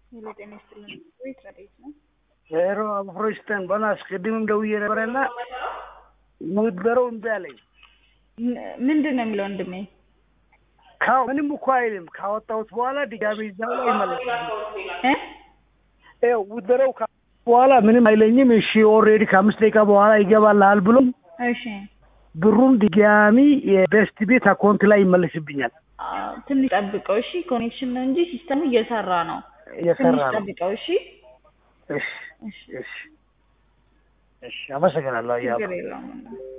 ሄሎ ጤና ይስጥልን። ቤት ረዴት ነው? ሄሮ አብሮስተን በናስ ቅድምም ደውዬ ነበረና ምትበረው እምቢ አለኝ። ምንድን ነው የሚለው ወንድሜ? ካው ምንም እኮ አይልም። ካወጣሁት በኋላ ድጋሜ እዛው ላይ ይመለሳል። እ ይኸው ውትበረው በኋላ ምንም አይለኝም። እሺ ኦልሬዲ ከአምስት ደቂቃ በኋላ ይገባልሃል ብሎ እሺ ብሩን ድጋሚ የቤስት ቤት አካውንት ላይ ይመለስብኛል። አዎ፣ ትንሽ ጠብቀው እሺ። ኮኔክሽን ነው እንጂ ሲስተሙ እየሰራ ነው። እየሰራ ትንሽ ነው። ጠብቀው እሺ። እሺ እሺ እሺ እሺ፣ አመሰግናለሁ። ያው ችግር የለውም።